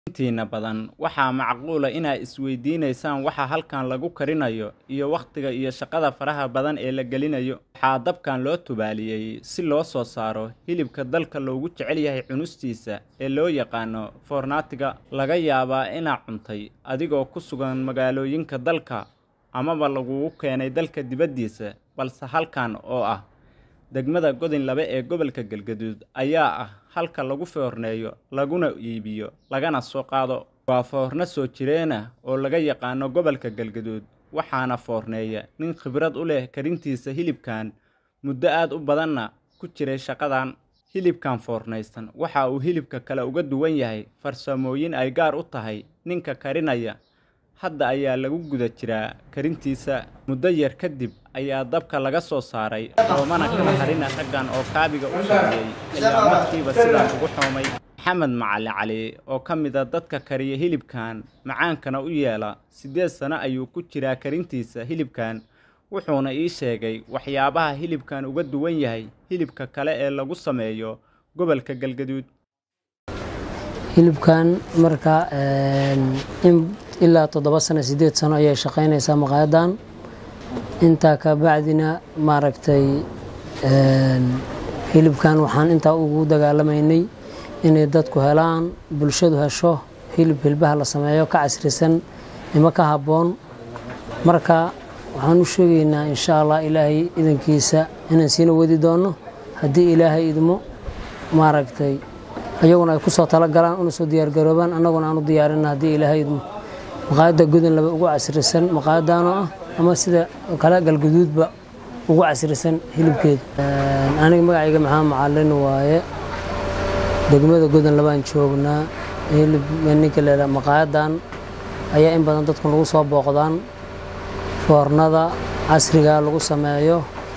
intiina badan waxaa macquula inaad isweydiinaysaan waxa halkan lagu karinayo iyo wakhtiga iyo shaqada faraha badan ee la gelinayo waxaa dabkan loo tubaaliyey si loo soo saaro hilibka dalka loogu jecel yahay cunustiisa ee loo yaqaano foornaatiga laga yaabaa inaad cuntay adigoo ku sugan magaalooyinka dalka amaba lagugu keenay dalka dibaddiisa balse halkan oo ah degmada godin labe ee gobolka galgaduud ayaa ah halka lagu foorneeyo laguna iibiyo lagana soo qaado waa foorno soo jireena oo laga yaqaano gobolka galgaduud waxaana foorneeya nin khibrad u leh karintiisa hilibkan muddo aad u badanna ku jiray shaqadan hilibkan foornaysan waxa uu hilibka kale uga duwan yahay farsamooyin ay gaar u tahay ninka karinaya hadda ayaa lagu guda jiraa karintiisa muddo yar kadib ayaa dabka laga soo saaray roomana kala harina raggan oo kaabiga u sameeyey ayaa markiiba sidaa ugu xoomay maxamed macali cali oo ka mid a dadka kariya hilibkan macaankana u yeela siddeed sano ayuu ku jiraa karintiisa hilibkan wuxuuna ii sheegay waxyaabaha hilibkan uga duwan yahay hilibka kale ee lagu sameeyo gobolka galgaduud hilibkan marka ilaa toddoba sano sideed sano ayay shaqaynaysaa maqaayadan intaa ka bacdina maaragtay hilibkan waxaan intaa ugu dagaalamaynay inay dadku helaan bulshadu hesho hilib hilbaha la sameeyo ka casrisan nimo ka habboon marka waxaan u sheegaynaa insha allah ilaahay idankiisa inaan siina wadi doono haddii ilaahay idmo maaragtay ayaguna ay ku soo talagalaan una soo diyaargaroobaan annaguna aan u diyaarina haddii ilaahay idmo maqaayadda godon laba ugu casrisan maqaayadaanoo ah ama sida kale galguduudba ugu casrisan hilibkeeda aniga magacayga maxaa macalin waaye degmada godon labaan joognaa hilib ninka leela maqaayadan ayaa in badan dadku lagu soo booqdaan foornada casriga lagu sameeyo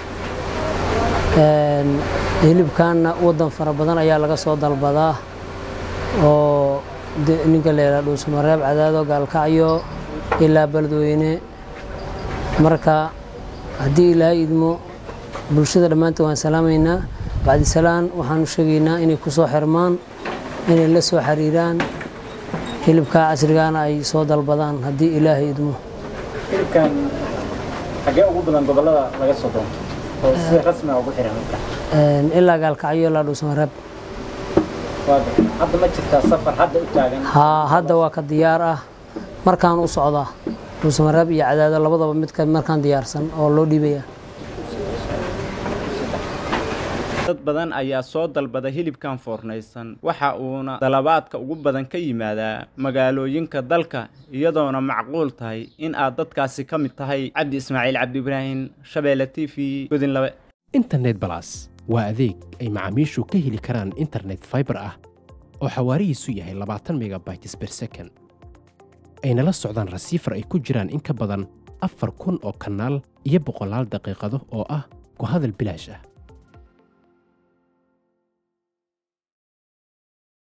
hilibkanna wadan fara badan ayaa laga soo dalbadaa oo ninka leela dhuusamareeb cadaado gaalkacyo ilaa beledweyne marka haddii ilaahay idmo bulshada dhammaantood waan salaamaynaa bacdisalaan waxaanu sheegaynaa inay ku soo xirmaan inay la soo xiriiraan hilibka casrigaana ay soo dalbadaan haddii ilaahay idmo hilibkan xagee ugu badan gobolada laga soo doonto oo si rasmi ah ugu xiran halkan ilaa gaalkacyo ilaa dhuusamareeb hadda ma jirtaa safar hadda u taagan haa hadda waa ka diyaar ah markaan u socdaa dhuusamareeb iyo cadaado labadaba midka markaan diyaarsan oo loo dhiibaya dad badan ayaa soo dalbada hilibkan foornaysan waxa uuna dalabaadka ugu badan ka yimaadaa magaalooyinka dalka iyadoona macquul tahay in aad dadkaasi ka mid tahay cabdi ismaaciil cabdi ibraahim shabeelle t v godin labe internet balas waa adeeg ay macaamiishu ka heli karaan internet faibar ah oo xawaarihiisu yahay labaatan megabytes ber second ayna la socdaan rasiifar ay ku jiraan in ka badan afar kun oo kanaal iyo boqolaal daqiiqado oo ah ku hadal bilaash ah